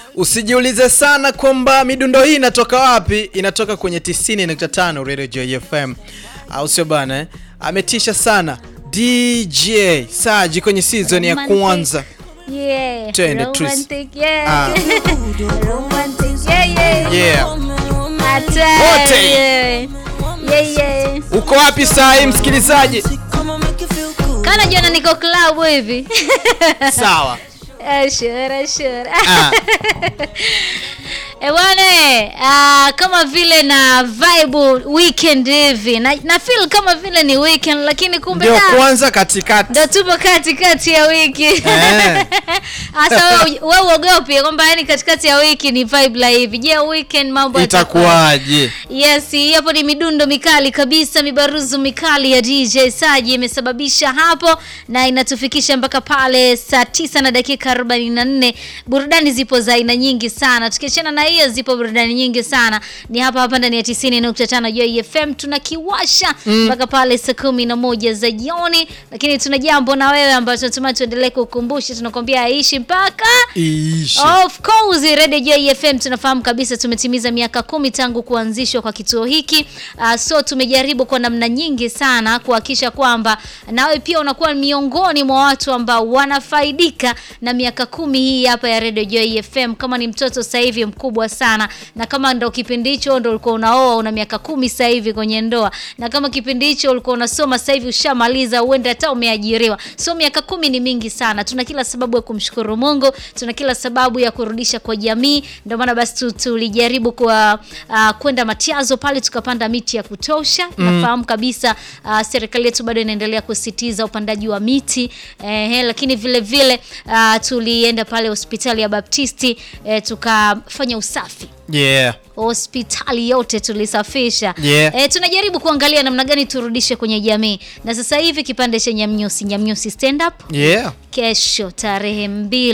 Usijiulize sana kwamba midundo hii inatoka wapi. Inatoka kwenye 90.5 Radio Joy FM, au sio bana eh? Ametisha sana DJ Saji kwenye season ya Romantic. kwanza. Yeah. Twende, Tris. Romantic, yeah. Ah. Romantic, yeah, yeah. Yeah. Hatari, Wote. yeah. Yeah, yeah. Uko wapi saa hii msikilizaji? Kana jana niko club hivi. Sawa. Eh, sure, sure. Ah. Eh, bwana eh, ah, kama vile na vibe weekend hivi na, na feel kama vile ni weekend lakini kumbe Ndio da, kwanza katikati. ndo tupo katikati ya wiki Eh. hasa wewe wewe uogopi kwamba yani katikati ya wiki ni vibe la hivi je weekend mambo yatakuwa Itakuwaje? Yes, hapo ni midundo mikali kabisa, mibaruzu mikali ya DJ Saji imesababisha hapo na inatufikisha mpaka pale saa tisa na dakika 44. Burudani zipo za aina nyingi sana. Tukiachana na hiyo zipo burudani nyingi sana. Ni hapa hapa ndani ya 90.5 Joy FM tunakiwasha mpaka pale saa kumi na moja za jioni, lakini tuna jambo na wewe ambacho tunatumai tuendelee kukumbusha, tunakwambia aishi mpaka Iishi. Of course Radio Joy FM tunafahamu kabisa tumetimiza miaka kumi tangu kuanzishwa kwa kituo hiki. Uh, so tumejaribu kwa namna nyingi sana kuhakikisha kwamba nawe pia unakuwa miongoni mwa watu ambao wanafaidika na miaka kumi hii hapa ya Radio Joy FM. Kama ni mtoto sasa hivi mkubwa sana, na kama ndo kipindi hicho ndo ulikuwa unaoa una miaka kumi sasa hivi kwenye ndoa, na kama kipindi hicho ulikuwa unasoma sasa hivi ushamaliza, huenda hata umeajiriwa. So miaka kumi ni mingi sana. Tuna kila sababu ya kumshukuru Mungu, tuna kila sababu ya kurudisha kwa jamii. Ndio maana basi tu- tulijaribu kwa uh, kwenda Matiazo pale tukapanda miti ya kutosha. Nafahamu kabisa uh, serikali yetu bado inaendelea kusisitiza upandaji wa miti eh, lakini vile vile uh, tulienda pale hospitali ya Baptisti eh, tukafanya usafi Yeah. hospitali yote tulisafisha. Yeah. E, tunajaribu kuangalia namna gani turudishe kwenye jamii, na sasa hivi kipande cha Nyamnyusi, Nyamnyusi stand up Yeah. kesho tarehe mbili